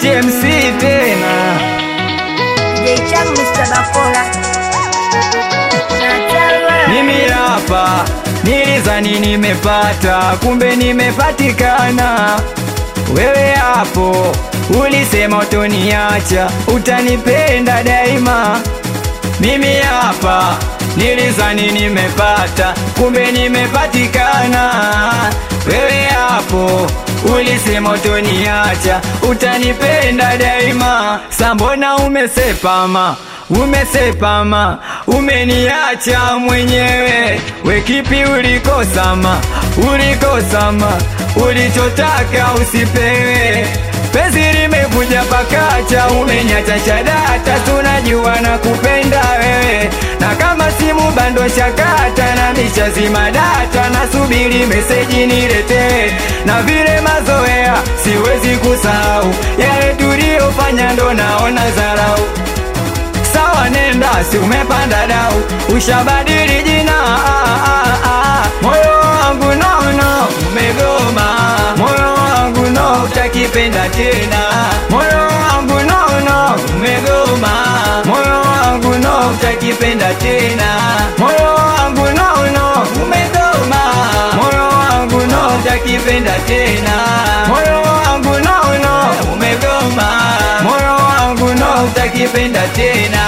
TMC tena Jeicham Mr. Bakola Natalwa mimi hapa nilizani nimepata, kumbe nimepatikana. Wewe hapo ulisema utoniacha, utanipenda daima. Mimi hapa nilizani nimepata, kumbe nimepatikana. Wewe hapo ulisema utoniacha, utanipenda daima. Sambona umesepama, umesepama, umeniacha mwenyewe. We kipi ulikosama, ulikosama, ulichotaka usipewe Penzi limevuja pakacha, umenyacha chadata, tunajua na kupenda wewe, na kama simu bando chakata na mishazima data, nasubiri meseji niletee, na vile mazoea siwezi kusahau yale tuliyofanya, ndo naona dharau sawa nenda, si umepanda dau, ushabadili jina ah, ah, ah. moyo wangu nono umegoma, moyo wangu no utakipenda tena, moyo wangu nono umegoma, moyo wangu no utakipenda tena, moyo wangu nono umegoma, moyo wangu no utakipenda tena, moyo wangu nono umegoma, moyo wangu no utakipenda tena.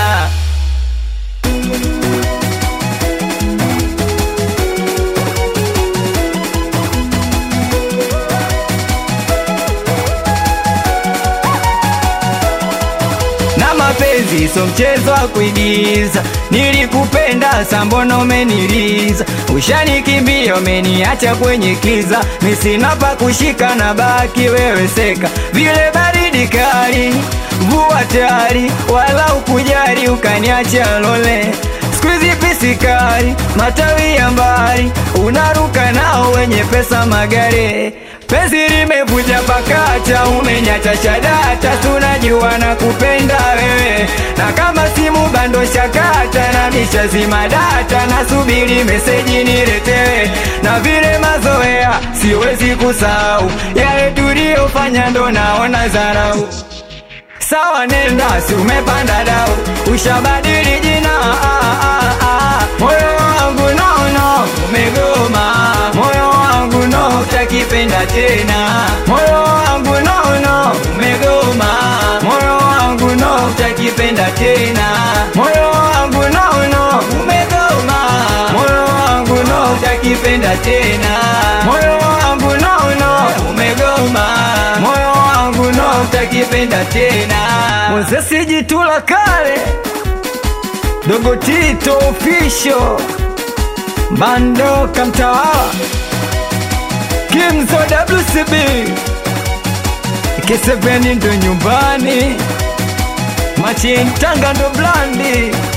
na mapenzi so mchezo wa kuigiza. Nilikupenda sambono umeniliza, ushanikimbia umeniacha kwenye kiza, misina pa kushika na baki wewe seka, vile baridi kali, mvua tayari, wala ukujali ukaniacha lole Squeezy pisikari, matawi ya mbali, unaruka nao wenye pesa magari. Penzi limevuja pakacha, umenyacha chadata, tunajua na kupenda wewe, na kama simu bando shakata na mishazima data, nasubiri meseji niletewe, na vile mazoea siwezi kusahau yale tuliyofanya, ndo naona dharau Sawa nenda, si umepanda dau, ushabadili jina ah, ah, ah. Moyo wangu no no umegoma, moyo wangu no utakipenda tena, moyo wangu no no umegoma, moyo wangu no utakipenda tena, moyo wangu no no umegoma, moyo wangu no utakipenda tena, moyo wangu no no umegoma, moyo wangu no utakipenda tena. Mozesi jitula kale dogo Tito official bando kamtawala Kimzo WCB Keseveni ndo nyumbani Machin Tanga ndo blandi